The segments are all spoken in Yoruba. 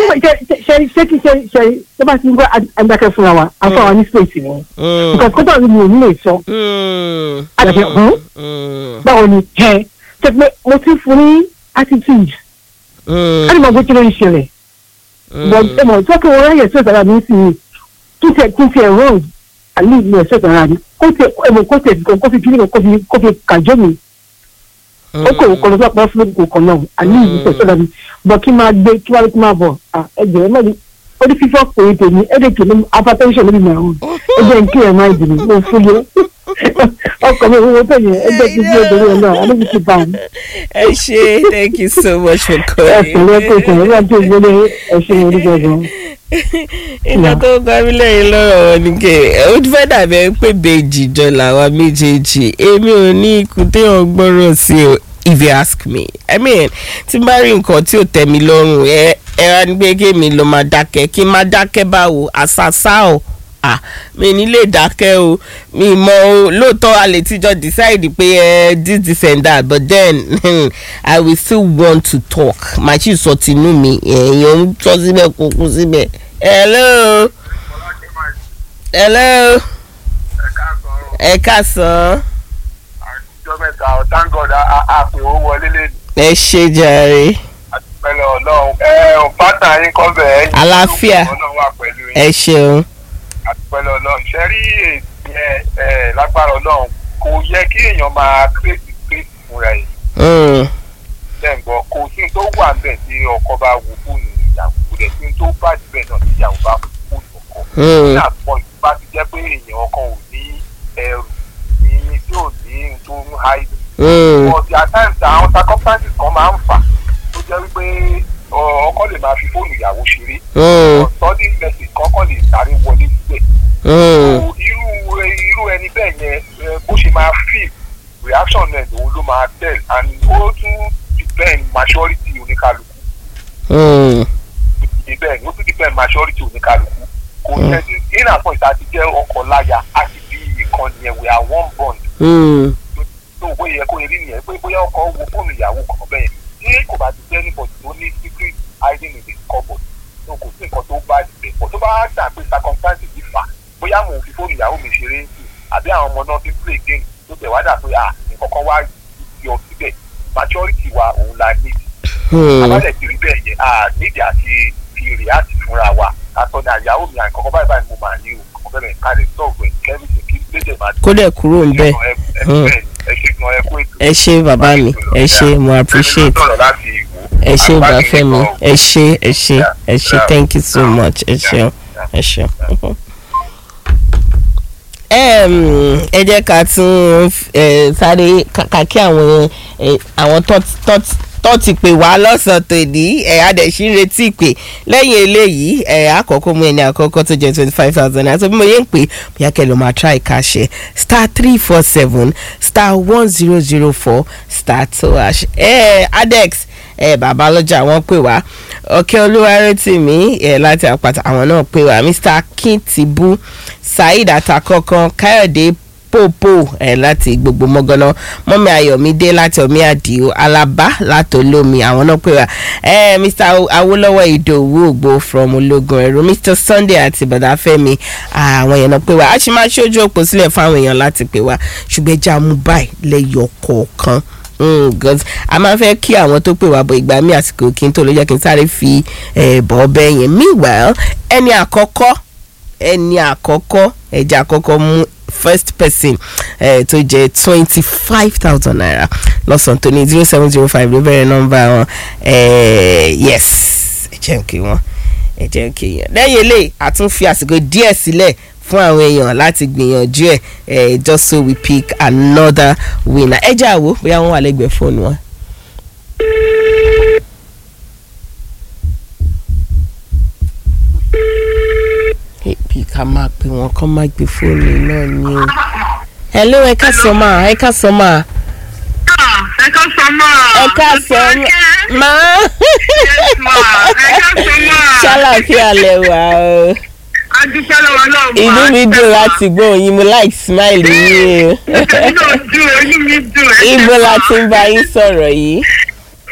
ṣe ṣe ṣe kí ṣe ṣe ṣe bá ti ń gbọ́ adákẹ́ fúnra wa afọ àwọn ní space ni nǹkan kọ́tà mi ò ní lè sọ àdàbẹ̀ ọ̀hún báwo ni ẹ ṣe pé mo ti fún ní attitude á ní mo gbé kí ló ń ṣẹlẹ̀ bọ̀ ẹ mọ̀ tó kí wọ́n ráyè sí ìtara mi sí i kí tiẹ̀ kí tiẹ̀ wrong àlè ìlú ẹ̀ sí ìtara mi kó tiẹ̀ ẹ mọ̀ kó tiẹ̀ kó fi kí ni kó fi kó fi kàjọ́ mi ó kò kọ́ lọ́sọ̀ pọ̀ fún kò kàn náà àní ìlú tẹ̀ sọ́dọ̀ mi bọ̀ kí máa gbé kí wá kí máa bọ̀ ẹgbẹ̀ ẹ mọ̀lẹ́ ó ní fífọ́ pé tèmi ẹ̀ẹ́dẹ̀kì ní hypertension lórí mi àwọn ẹgbẹ́ ń kí ẹ̀ máa dìbò mo fún yẹ ọkọ̀ mi owó tó yẹ ẹgbẹ́ ti fi obìnrin ẹ̀ náà alẹ́ ti bá mi. ẹ ṣe thank you so much for ẹ calling. pẹ̀lẹ́ kò tẹ̀ ẹ bá tó gbélé ẹ ṣe orí gbọ̀ngàn. ìgbà tó ń gbárí lẹ́yìn lọ́rọ̀ wọn ni kẹ́ ó fẹ́ dàbí ẹni pé bèjì jọ làwa méjèèjì èmi ò ní ikú téèyàn gbọ́rọ̀ sí o if you ask me i mean tí n bá rí nǹkan tí ò tẹ́ mi lọ́rùn ẹ ẹ wá ní pé kí mi lọ máa dákẹ́ kí n máa dákẹ́ báwo àṣàṣà o ah mi ní lè dákẹ́ o mi mọ o lóòótọ́ a lè tíjọ́ decide pé ẹ this this and that but then i will still want to talk màá sì sọ tinú mi èèyàn ń tọ́ síbẹ̀ kó kú síbẹ̀ hello hello ẹ káàsán àtijọ́ mẹ́ta ọ̀ thank God àpè ó wọlé lé ẹ ṣe jàre àtìpẹ́lẹ̀ ọlọ́run ẹ ò pátá yín kọ́ bẹ̀ ẹ́ Àlàáfíà. ọlọ́run wà pẹ̀lú yín ẹ ṣeun àtìpẹ́lẹ̀ ọlọ́run ṣe rí èsì yẹn ẹ lágbára ọlọ́run kò yẹ kí èèyàn máa kírètì kírètì fúnra ẹ̀ Mm, lẹ́ǹgbọ́ kò sí ní tó wà níbẹ̀ tí ọkọ bá wo fóònù ìyàwó kò dẹ̀ sí ní tó bá níbẹ̀ náà tí ìyàwó bá wo fóònù ọkọ mm, ní àpọ̀ ìbá ti jẹ́ pé èèyàn ọkọ ò ní ẹrù ní tí ò ní ohun tó ń háìdì mm, but at times àwọn circumstances kan máa ń fà tó jẹ́ wípé ọ, ọkọ lè máa fi fóònù ìyàwó ṣeré mm, sudden message kọ́kọ́ lè sáré wọlé síbẹ̀ mm, So, irú irú ẹni bẹ́ẹ̀ yẹn ẹ, bó ṣe máa feel reaction náà lòun ló máa tell and ó tún depend maturity oníkálukú mm, bẹ́ẹ̀ ni ó tún depend maturity oníkálukú kò yẹ kí in àpọ̀ ìta ti jẹ́ ọkọ láya a ti bí ìkànnì yẹn we are one bond mm, tó o bóyá kó erí nìyẹn pé bóyá ọkọ wo fóònù ìyàwó kan bẹ́ẹ̀ tí kò bá ti jẹ́ níbọ̀dì tó ní secret hiding in the cupboard tó kò sí nǹkan tó bá dìbẹ̀ pọ̀ tó bá dà pé circumstances ti fà bóyá mò ń fi fóònù ìyàwó mi ṣeré sí àbí àwọn ọmọ náà fi ń play game tó tẹ̀ wá dà pé à nǹkan kan wá yọ síbẹ̀ maturity wa òun la need mm. abálẹ̀ ti rí bẹ́ẹ̀ yẹn à nídìí àti fi react fúnra wa àtọ́ ní àyàwó mi àǹkan kan báyìí báyìí mo máa ní o kàn bẹ́ẹ̀ ká lè sọ̀rọ̀ ẹ̀ kẹ́rìsì kí lédè máa kó dẹ̀ kúrò ń bẹ́ẹ̀ ẹ ṣe gan ẹ kó ètò ẹ ṣe bàbá mi ẹ ṣe mo appreciate ẹ ṣe ìgbàfẹ́ mi ẹ ṣe ẹ ṣe ẹ ṣe thank you so much ẹ ṣeun ẹ ṣeun. Em, ẹ jẹ́ ká tún eh, sáré kàkà kí àwọn eh, àwọn tó ti pè wá lọ́sàn-án tòní ẹ̀ adẹ̀sí ń retí ìpè lẹ́yìn eléyìí ẹ̀ àkọ́kọ́ mú ẹni àkọ́kọ́ tó jẹ́ twenty five thousand naira tó bí mo yé ń pè bóyá kẹ́ ló máa try káṣẹ star three four seven star one zero zero four star two hash ẹ̀ adex ẹ bàbá lọ́jà wọ́n pè wá ọ̀kẹ́ olúwarẹ́tìmí ẹ̀ láti àpàtà àwọn náà pè wá mr akintibu saheed atakọ̀kan káyọ̀dé pòpò ẹ̀ láti gbogbo mọ́gánná mọ́mí ayọ̀mídé láti ọ̀mí àdìo alaba láti olómi àwọn náà pè wá ẹ̀ mr awolowo ìdòwú ògbó from ológun ẹ̀rọ mr sunday àti bàdáfẹ́mi àwọn èèyàn náà pè wá a sì máa ṣojú òpó sílẹ̀ fáwọn èèyàn láti pè wá ṣùgbọ́n ẹja mú báyìí lẹ́yọ̀ kọ̀ọ̀kan gọ́s a máa fẹ́ kí àwọn tó pè wá bọ̀ ìgbà mi àsìkò kí n tó ló jẹ́ kí n sáré fi bọ̀ ọbẹ̀ yẹn meanwhile ẹni àkọ́kọ́ ẹni àkọ́kọ́ ẹja àkọ́kọ́ mú first person eh, tó jẹ́ twenty five thousand naira lọ́sàn-án tó ní zero seven zero five ló bẹ̀rẹ̀ nọ́mbà wọn yes ẹ jẹ́ kí wọ́n ẹ jẹ́ kí yẹn lẹ́yìn eléyìí a tún fi àsìkò díẹ̀ sílẹ̀ fún àwọn èèyàn láti gbìyànjú ẹ ẹ just so we pick another winner ẹ jẹ́ àwo bóyá wọ́n wà lẹ́gbẹ̀ẹ́ fóònù wọn. bí ká máa pè wọ́n kán má gbé fóònù náà ni o. hello ẹ ká sọ máa ẹ ká sọ máa. ẹ ká sọ máa. ẹ ká sọ máa. yes ma ẹ ká sọ máa. ṣàlàfíà lẹ wà o adúpẹ́ lọ́wọ́ náà ma. inú mi dùn láti gbọ́ yín mo like smile yín o. inú mi dùn inú mi dùn. ibo la ti ń bá yín sọ̀rọ̀ yìí.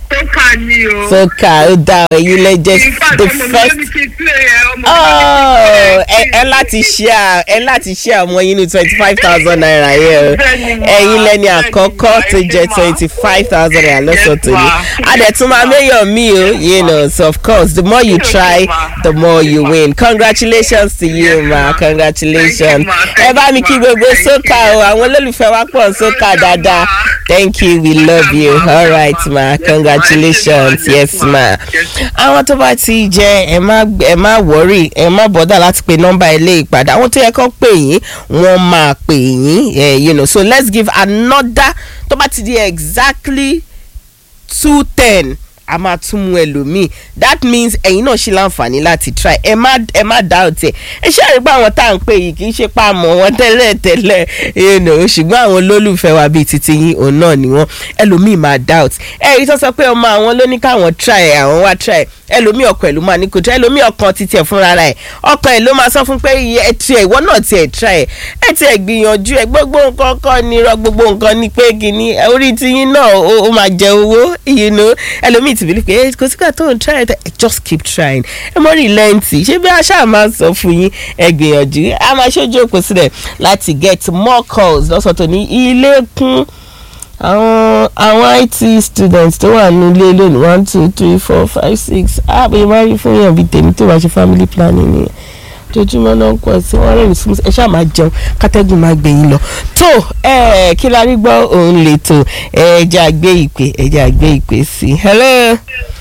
tó kà ní o. sókà ó dá ẹ̀yin lẹ́jẹ̀ In fact, the ọmọ mi first ló ní kí n play ẹ, ọmọ mi ló ní kí n oh play ẹ ẹ láti share ẹ láti share ọmọ yín ní twenty five thousand naira yẹn o Bẹ́ẹ̀ni ma, ẹ̀yin lẹ́ni bẹ́ẹ̀ni àkọ́kọ́ ma, tó ẹ ṣé jẹ́ ma. twenty five thousand naira lọ́sọ̀ Yes, tó ní ma. adẹ̀túnmá mayor mi o you know so of course the more you Yes, try ma. the more you Yes, ma. win congratulations to you Yes, ma ma. congratulations Thank you, ma. ẹ bá mi Thank kí you, ma. gbogbo Thank sókà you. o àwọn olólùfẹ́ wa pọ̀ sókà Thank you, dáadáa ma. thank you we love you ma. all Yes, right ma. ma Yes, ma. congratulations Yes, yes ma. ma Yes, àwọn tó bá ti jẹ ẹ má ẹ má wọrí ẹ má bọ́dà láti pe nọ́mbà ilé ìpadà àwọn tó yẹ kó pè yín wọ́n máa pè yín eh, you know so let's give another tó bá ti di exactly two ten a máa tún mú ẹlòmíì that means ẹ̀yin náà ṣe láǹfààní láti try ẹ má ẹ má doubt ẹ ẹ ṣe àrígbá àwọn tá à ń pè yìí kì í ṣe pa àmọ́ wọn tẹ́lẹ̀ tẹ́lẹ̀ you know ṣùgbọ́n àwọn olólùfẹ́ wa bíi titi yín òun náà ni wọ́n ẹlòmíì máa doubt ẹ rí tó sọ pé ọmọ àwọn ló ní káwọn try ẹ àwọn wá try ẹ ẹlòmíì ọkàn ẹ ló máa ní kò try ẹlòmíì ọkàn titi ẹ fúnra ẹ ọkàn ẹ ló máa sọ fún pé ẹ tiẹ̀ ìwọ náà tiẹ̀ try ẹ ẹ tiẹ̀ gbìyànjú ẹ gbogbo nǹkan kọ́ ni irọ́ gbogbo nǹkan ni pé kìíní ẹ, orí tiyín náà ó ó máa jẹ owó you know ẹlòmíì ti bìlí pé "Eh, kò sígbà tó ń try ẹ just keep trying ẹ mọ rí lẹ́ǹtì ṣé bí aṣáà máa ń sọ fún yín ẹ gbìyànjú a máa ṣojú òpó sílẹ̀ láti get more calls lọ́sọ̀tò ní ilé kún àwọn àwọn it students tó wà nílé lónìí one two three four five six àbẹ̀ máa rí fún yàn bíi tèmi tó bá ṣe family planning nìyẹn ojoojúmọ́ náà ń pọ̀ sí wọ́n rẹ̀ ní súnmọ́ ẹ ṣáà máa jẹun kátẹ́gùn máa gbẹ̀yìn lọ. tó ẹ kí la rí gbọ́ òun lè tó ẹ jẹ́ àgbé ìpè ẹ jẹ́ àgbé ìpè sí i. hello.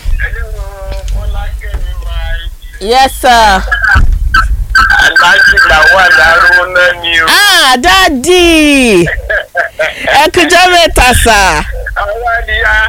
yes sir. aláàjì làwọn àdáró náà ni o. ah dadi ẹ kújọ́ mẹ́ta sà. àwọn àdìyà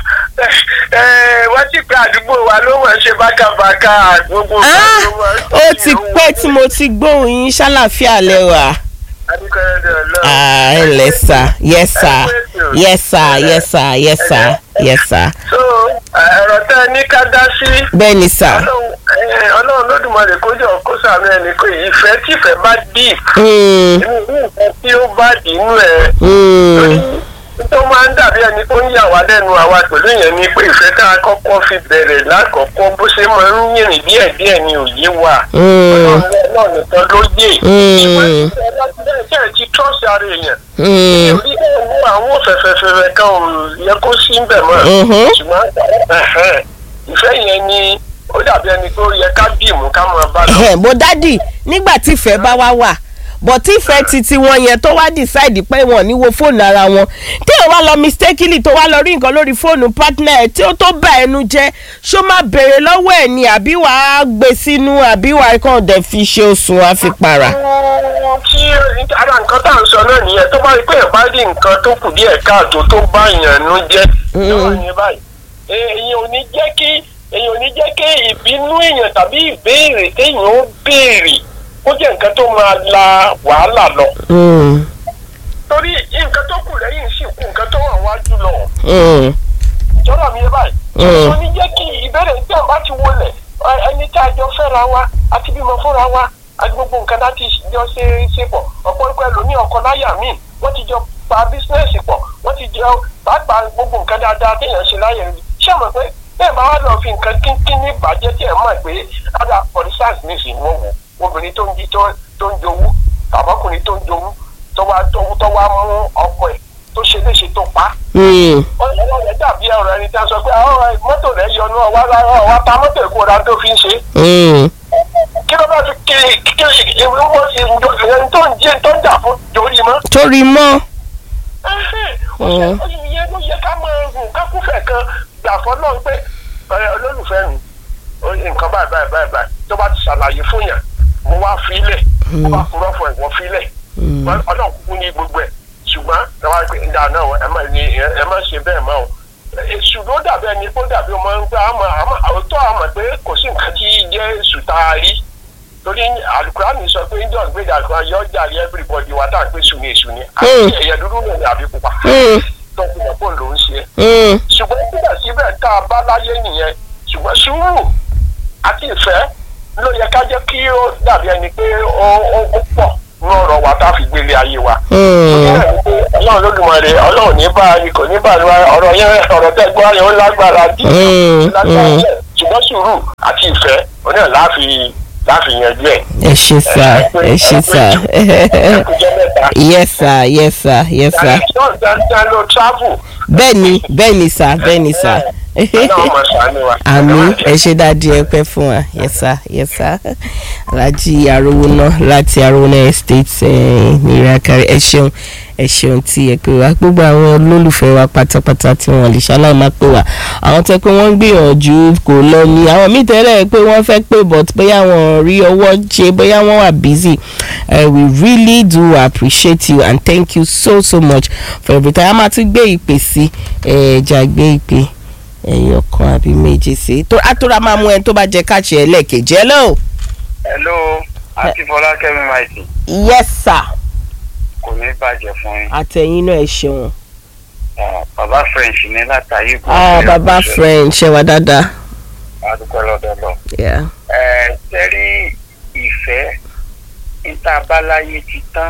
wọ́n ti pé àdúgbò wa ló mọ̀ ṣe bákàbákà gbogbo nǹkan ah ló mọ̀ ṣe ó ti pẹ́ tí mo ti gbóhùn yín ṣàlàfíà lẹ́wà. adúgbòrẹ́dẹ̀ ọlọ́run. ah ẹ ǹlẹ́ sà yes sir yes sir yes sir yes sir yes sir. so ẹ̀rọ tẹ́ ẹ ní ká dá sí. bẹ́ẹ̀ ni sà. ọlọ́run ẹ, ọlọ́run lódùmarè kó jọ kó sàmì ẹni pé ìfẹ́ tífẹ́ bá deep Mm, inú nǹkan tí ó bá dínú ẹ̀ mm, tó máa ń dàbí ẹni tó ń yà wá lẹ́nu àwa pẹ̀lú yẹn ni pé ìfẹ́ tá a kọ́kọ́ fi bẹ̀rẹ̀ lákọ̀ọ́kọ́ bó ṣe máa ń yìnrìn díẹ̀díẹ̀ ni òye wà mm, ọlọ́run náà nìkan ló yé mm, ṣé ẹ ti trọ́ọ̀sì ara èèyàn mm, orí ẹ̀wọ̀n àwọn fẹ̀fẹ̀fẹ̀fẹ̀ kan ò yẹ kó sí ń bẹ̀ mọ́ mhm. ṣùgbọ́n ẹ̀hẹ́n, ìfẹ́ yẹn ni ó dàbí ẹni tó yẹ ká dìmú ká máa bá lọ. Ẹ̀hẹ̀, bó dádì nígbà tí ìfẹ́ bá wá wà bọ̀ tí ìfẹ́ titi wọn yẹn tó wá decide pé wọn ò ní wo fóònù ara wọn tí ò wá lọ mistakenly tó wá lọ rí nǹkan lórí fóònù partner ẹ̀ tí ó tó bá ẹnu jẹ́ ṣó máa béèrè lọ́wọ́ ẹ̀ ni àbí wàá gbé sínú àbí wàá kàn dẹ̀ fi ṣe oṣù wàá fi para. tí ara nǹkan tá à ń sọ náà nìyẹn tó bá rí pé ìbá rí nǹkan tó kù díẹ̀ káàtó tó bá yàn nú jẹ́ lọ́wọ́ ní báyìí èèyàn ò ní jẹ́ kí èèyàn ò ní jẹ́ kí ìbínú èèyàn tàbí ìbéèrè téèyàn ó béèrè kó jẹ́ nǹkan tó máa la wàhálà lọ. Mm, torí nǹkan tó kù lẹ́yìn sì kù nǹkan tó wà wájú lọ. mm, jọ́dọ̀ mi yé báyìí. Mm. ó ní jẹ́ kí ìbéèrè tí àwọn bá ti wọlé ẹ- ẹni tí a jọ fẹ́ra wa àti bímọ fúnra wa àti gbogbo nǹkan láti jọ ṣe ṣe pọ̀ ọ̀pọ̀lọpọ̀ ẹlòmíì ọkọ láyà míì wọ́n ti jọ pa bísínẹ́sì pọ̀ wọ́n ti jọ pàápàá gbogbo nǹkan dáadáa téèyàn ṣe láyè rẹ̀ ṣé àmọ̀ pé bẹ́ẹ̀ bá wà lọ fi nǹkan kínkín ní ìbàjẹ́ tí ẹ̀ mọ̀ pé ada for instance nísìnyí wọ́n wò obìnrin tó ń jí tó tó ń jowú tàbọ́kùnrin tó ń jowú tó wá tó wá mú ọkọ ẹ̀ tó ṣe léṣe tó pa á mm, ọlọ́wọ́ rẹ̀ dàbí ọ̀rọ̀ ẹni tí a sọ pé àwọn mọ́tò rẹ̀ yọnu ọwọ́ ọwọ́ ta mọ́tò èkó ọ̀dà tó fi ń ṣe. mm, kí ló bá fi kiri kiri ìwé wọ́n ti ẹni tó ń jẹ́ tó ń jà fún torí mọ́. torí mọ́. ọ̀sẹ̀ ìyẹn ló yẹ ká máa rùn kákúfẹ̀ kan gbà fọ́ náà pé ọ̀rẹ́ olólùfẹ́ mi ó ní nǹkan báyìí báyìí báyìí báyìí tó bá ti ṣàlàyé fún yàn mo wá fílẹ̀ mo bá kúrọ́ fún ẹ̀wọ̀n fílẹ̀ ọlọ́run kúkú ní gbogbo ẹ̀ ṣùgbọ́n ẹ wá pé ìdá náà ẹ má ní ẹ má ṣe bẹ́ẹ̀ mọ́ o èṣù ló dàbí ẹni kó dàbí ọmọ ń gbé àmọ́ àmọ́ àwòtọ́ àmọ́ pé kò sí nǹkan tí jẹ́ èṣù tá a rí torí alukurani sọ pé njọ́ gbé dàgbà yọ jàre everybody wa tá à ń pè sùn ní èṣù ni àti ẹ̀yẹ dúdú náà ni àbí pupa Mm, tó fi hàn pé òun ló ń ṣe mm, ṣùgbọ́n síbẹ̀síbẹ̀ tá a bá láyé nìyẹn ṣùgbọ́n sùúrù àti ìfẹ́ ló yẹ ká jẹ́ kí ó dàbí ẹni pé ó ó ó pọ̀ ní ọ̀rọ̀ wa tá a fi gbélé ayé wa. mm. Ìyá mi pé ọlọ́run lódùmarè ọlọ́run ní bá a kò ní bá a lọ ọ̀rọ̀ yẹn ọ̀rọ̀ tẹ́ gbọ́ yẹn ó lágbára dí Mm, lágbára mm. díẹ̀. ṣùgbọ́n sùúrù àti ìfẹ́ oní ẹ̀ láàfin láàfin yanjú ẹ̀. ẹ ṣe sá ẹ ṣe sá ẹkùnjẹ mẹ́ta. yes sir yes sir yes sir náà dandan ló travel. bẹ́ẹ̀ni bẹ́ẹ̀ni sá bẹ́ẹ̀ni sá ọlọ́run máa ṣàánú wa. àmì ẹ ṣe dáadé ẹ pẹ́ fún wa yes sir yes sir alhaji arówóná láti arówóná estate eh, ní ìrìnàkàrẹ ẹ ṣeun ẹ ṣeun tí ẹ pè wá gbogbo àwọn olólùfẹ́ wa pátápátá tí wọ́n lè ṣaláì máa pè wá àwọn tẹ́ pé wọ́n ń gbìyànjú kò lọ ní àwọn míì tẹ́lẹ̀ pé wọ́n fẹ́ pè but bóyá wọn ò rí ọwọ́ ṣe bóyá wọ́n wà busy uh, we really do appreciate you and thank you so so much for everything a máa tún gbé ìpè sí ẹ̀ẹ́dà gbé ìpè ẹyọ kan àbí méje sí tó àtúrà máa mú ẹni tó bá jẹ káàṣì ẹlẹ́ẹ̀kejì hello. hello àti fọlákẹ́mi maiti yes sir. kò ní bàjẹ́ fún yín. àtẹ̀yìn náà ẹ ṣeun. Ah, bàbá french ní látàyè kò ah baba french ṣe wá dáadáa. adúpẹ́ lọ́dọọlọ. Yeah. ẹ tẹ́rí ìfẹ́ níta báláyé ti tán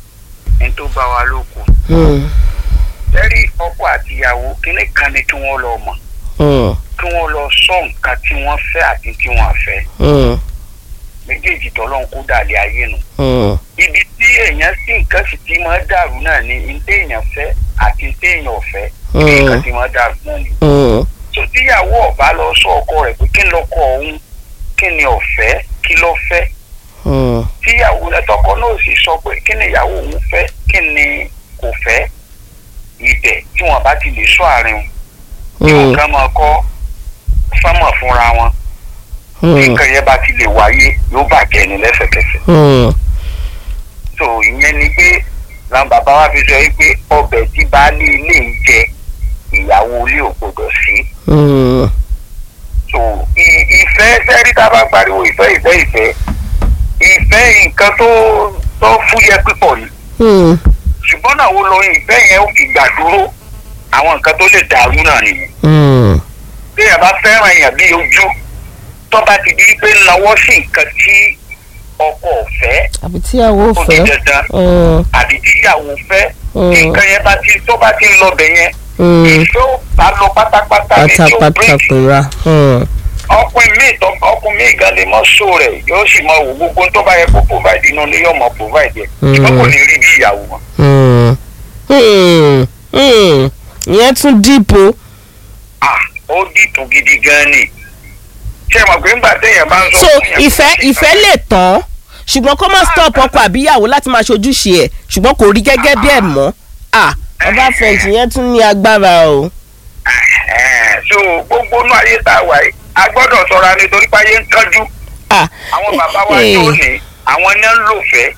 ní tó bá wa ló kù. Hmm. tẹ́rí ọkọ àtìyàwó kíní kan ni kí wọ́n lọ mọ̀ Hmm. kí wọ́n lọ sọ nǹkan tí wọ́n fẹ́ àti tí wọ́n fẹ́ Hmm. méjèèjì tọ́lọ́ ń kó dàlẹ́ ayé nu. Hmm. ibi tí èèyàn sí nǹkan sì ti máa dàrú náà ni ní téèyàn fẹ́ àti ní téèyàn ò fẹ́ Hmm. nǹkan ti máa dàrú náà ni. Hmm. tó tíyàwó ọba lọ sọ ọkọ rẹ̀ pé kí lọkọ òun kí ni ọ̀fẹ́ kí ló fẹ́ Hmm. tíyàwó ẹtọkọ náà sì sọ pé kí ni ìyàwó òun fẹ́ kí ni kò fẹ́ ibẹ̀ tí wọ́n bá ti lè sọ àárín wọn tí Hmm. nǹkan máa kọ́ sánmọ̀ fúnra wọn tí Hmm. nǹkan yẹn bá ti lè wáyé yóò bàjẹ́ ni lẹ́sẹ̀kẹsẹ̀ Hmm. so ìyẹn ni pé làwọn bàbá wa fi sọ yìí pé ọbẹ̀ tí baálé ilé ń jẹ ìyàwó ilé ò gbọdọ̀ sí Hmm. so ì- ìfẹ́ sẹ́rí tá a bá pariwo ìfẹ́ ìfẹ́ ìfẹ́ ìfẹ́ nǹkan tó tó fúyẹ́ pípọ̀ ni Hmm. ṣùgbọ́n náà wo lo ìfẹ́ yẹn ó fi gbà dúró àwọn nǹkan tó lè dàrú náà nìyẹn Hmm. bí ẹ bá fẹ́ràn èèyàn bí ojú tó bá ti di pé lọ́wọ́ sí nǹkan tí ọkọ ò fẹ́ àbí tíyàwó ó di fẹ́. dandan Hmm. àbí tíyàwó fẹ́ Hmm. nǹkan yẹn bá ti tó bá ti ń lọ bẹ̀ yẹn Hmm. ìfẹ́ ò bá lọ pátápátá ní tí ó pátápátá bírèkì pera. Hmm. ọkùnrin míì tó ọkùnrin míì gan lè mọ sóò rẹ̀ yóò sì mọ wò gbogbo tó bá yẹ kó provide inú ilé yóò mọ provide ẹ̀ Hmm. ṣùgbọ́n kò ní rí bí ìyàwó wọn. Hmm. Hmm. Hmm. ìyẹn tún dìbò. ah ó dìtò gidi gan ni ṣé ẹ mọ̀ pé ńgbà téèyàn bá ń sọ so fún yàn- ìfẹ́ ìfẹ́ lè tán ṣùgbọ́n kó má stop ọkọ àbíyàwó láti máa ṣojúṣe ẹ̀ ṣùgbọ́n kò rí gẹ́gẹ́ bí ẹ̀ mọ́ ah ọba french yẹn tún ní agbára o. Ẹ̀hẹ́n, so gbogbo inú ayé tá a wà yìí a gbọ́dọ̀ ṣọ́ra nítorí pé ayé ń kánjú ah àwọn bàbá wa eh, tó ní àwọn ní ń lò fẹ́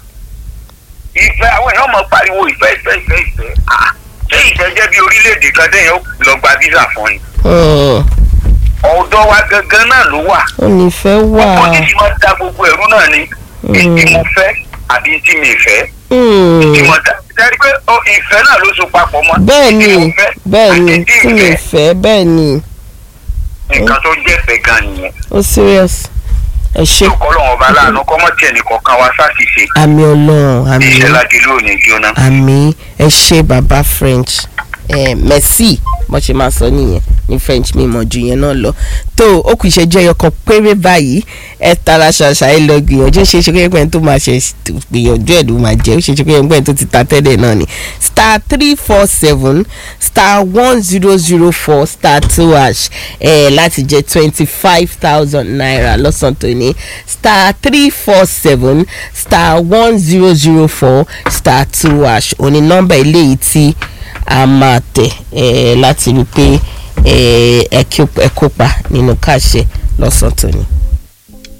ìfẹ́ àwọn èèyàn mọ̀ pariwo ìfẹ́ ìfẹ́ ìfẹ́ ìfẹ́ ah ṣé ìfẹ́ jẹ́ bí orílẹ̀-èdè kan téèyàn ó lọ gba visa fún ni hmm, ọ̀dọ́ wa gangan náà ló wà ó nífẹ̀ẹ́ wà. ọkọ ní ti máa da gbogbo ẹ̀rú náà ni ètí mo fẹ́ àbí tí mi fẹ́ Hmm, tí mo dá dárí pé ó, ìfẹ́ náà ló so papọ̀ mọ́ bẹ́ẹ̀ ni tí mo fẹ́ bẹ́ẹ̀ ni àti tí mi fẹ́ bẹ́ẹ̀ ni nǹkan tó jẹ́ fẹ́ gan nìyẹn ó serious ẹ ṣe ọlọ́run ọba aláàánú kọ́mọ́ tiẹ̀ nìkan kan wá sáṣìṣe àmì ọlọ́run àmì iṣẹ́ láti lónìí jóná. àmì ẹ ṣe baba french eh, merci bó ṣe máa sọ nìyẹn ní french mi mọ̀ ju yẹn náà lọ tó o kù ìṣẹ́jú ẹyọ kan péré báyìí ẹ tara ṣàṣà ẹ lọ gbìyànjú ṣe ṣe pé tó máa ṣe gbìyànjú ẹ̀ ló máa jẹ́ ó ṣe ṣe pé tó ti ta tẹ́lẹ̀ náà ni star three four seven star one zero zero four star two hash ẹ láti jẹ twenty five thousand naira lọ́sàn-án tó ní star three four seven star one zero zero four star two hash òní nọ́mbà eléyìí tí a máa tẹ̀ ẹ́ láti rí i pé ẹ ẹ kópa nínú káàṣẹ lọ́sàn-án tó ní.